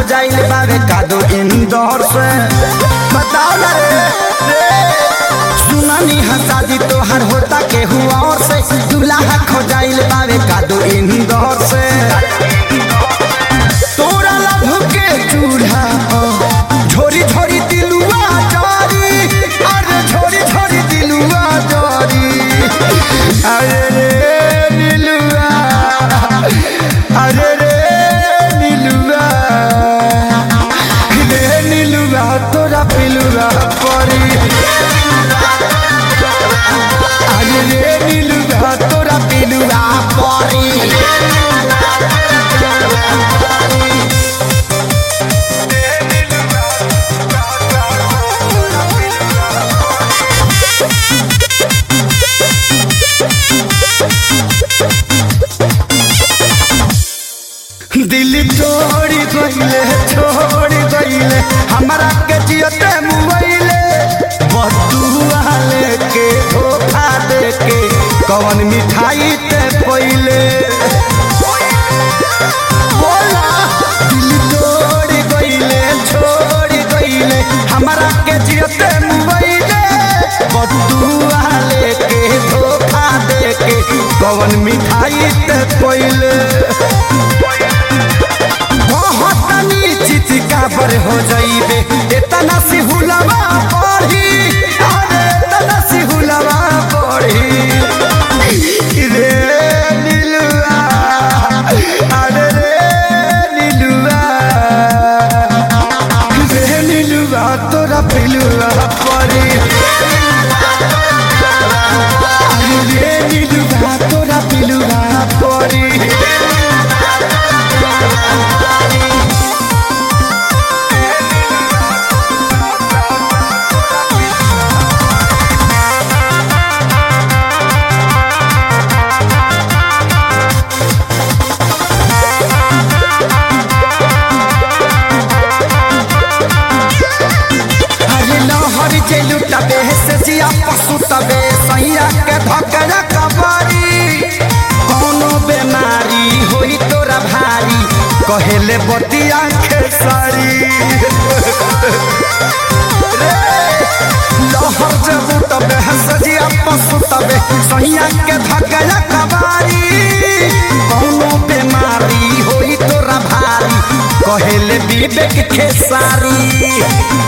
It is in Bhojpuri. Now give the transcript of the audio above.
खोजाइल बावे कादो इंदौर से बताओ ना रे रे सुनानी है शादी तोहर होता के हुआ और से दूल्हा खोजाइल बावे कादो इंदौर से तोरा लभ के चूल्हा झोरी झोरी दिलुआ जारी अरे झोरी झोरी दिलुआ जारी अरे रे नीलुआ अरे रे नीलुआ रे नीलुआ तोरा पिलुआ परी अरे रे नीलुआ तोरा पिलुआ परी दिल तोड़ी गईले छोड़ी गईले हमारा के जियते मुआइले बदुआ लेके धोखा देके कवन मिठाई ते पहिले बोला दिल तोड़ी गईले छोड़ी गईले हमारा के जियते मुआइले बदुआ लेके धोखा देके कवन मिठाई ते पहिले बहुत चित काबर हो जाइबे इतना सी हुलवा पढ़ी अरे इतना सी हुलवा पढ़ी रे नीलुआ अरे रे नीलुआ रे नीलुआ तोरा पिलुआ पढ़ी अरे रे नीलुआ तोरा पिलुआ पढ़ी हरी लहरी जे लुटबे से जिया पशु तबे सैया के धकरा कबरी कोनो बेमारी होई तोरा भारी कहेले बतिया खेसारी लहर जे लुटबे से जिया पशु तबे सैया के धकरा कबरी कोनो बेमारी होई तोरा भारी कहेले विवेक खेसारी